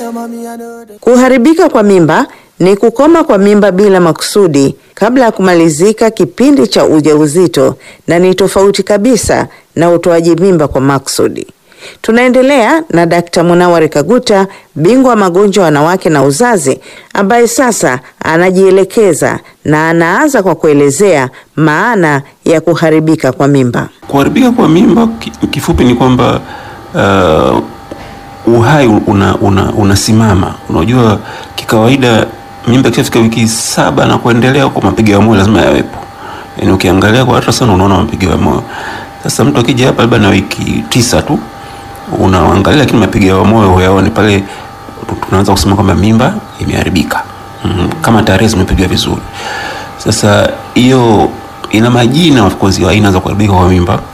Kuharibika kwa mimba ni kukoma kwa mimba bila makusudi kabla ya kumalizika kipindi cha ujauzito na ni tofauti kabisa na utoaji mimba kwa makusudi. Tunaendelea na Dkt. Munawar Kaguta, bingwa wa magonjwa ya wanawake na uzazi, ambaye sasa anajielekeza na anaanza kwa kuelezea maana ya kuharibika kwa mimba. Kuharibika kwa mimba kifupi ni kwamba uh, uhai una, una, unasimama. Unajua, kikawaida mimba ikishafika wiki saba na kuendelea, kwa mapigo ya moyo lazima yawepo. Yani ukiangalia kwa ultrasound unaona mapigo ya moyo. Sasa mtu akija hapa labda na wiki tisa tu unaangalia, lakini mapigo ya moyo huyaoni, pale tunaanza kusema kwamba mimba imeharibika, mm, kama tarehe zimepigwa vizuri. Sasa hiyo ina majina of course ya aina za kuharibika kwa mimba